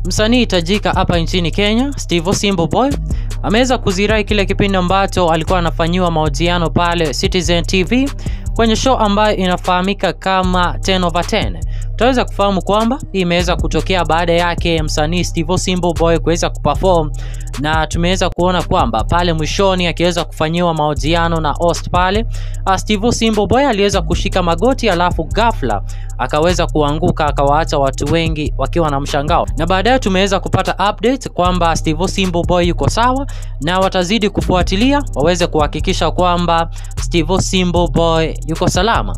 msanii tajika hapa nchini Kenya, Steve Simbo Boy ameweza kuzirai kile kipindi ambacho alikuwa anafanyiwa mahojiano pale Citizen TV kwenye show ambayo inafahamika kama 10 over 10. Tutaweza kufahamu kwamba hii imeweza kutokea baada yake msanii Steve Simbo Boy kuweza kuperform na tumeweza kuona kwamba pale mwishoni akiweza kufanyiwa mahojiano na host pale, Steve Simbo Boy aliweza kushika magoti, alafu ghafla akaweza kuanguka akawaacha watu wengi wakiwa na mshangao, na baadaye tumeweza kupata update kwamba Steve Simbo Boy yuko sawa na watazidi kufuatilia waweze kuhakikisha kwamba Steve Simbo Boy yuko salama.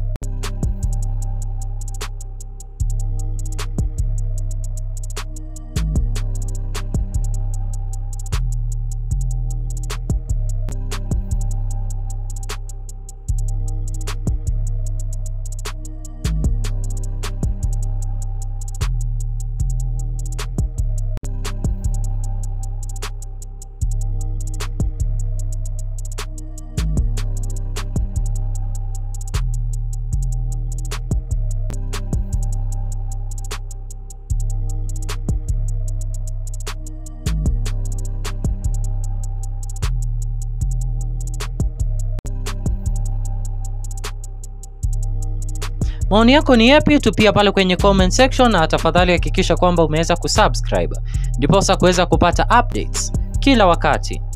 Maoni yako ni yapi? Tupia pale kwenye comment section, na tafadhali hakikisha kwamba umeweza kusubscribe ndiposa kuweza kupata updates kila wakati.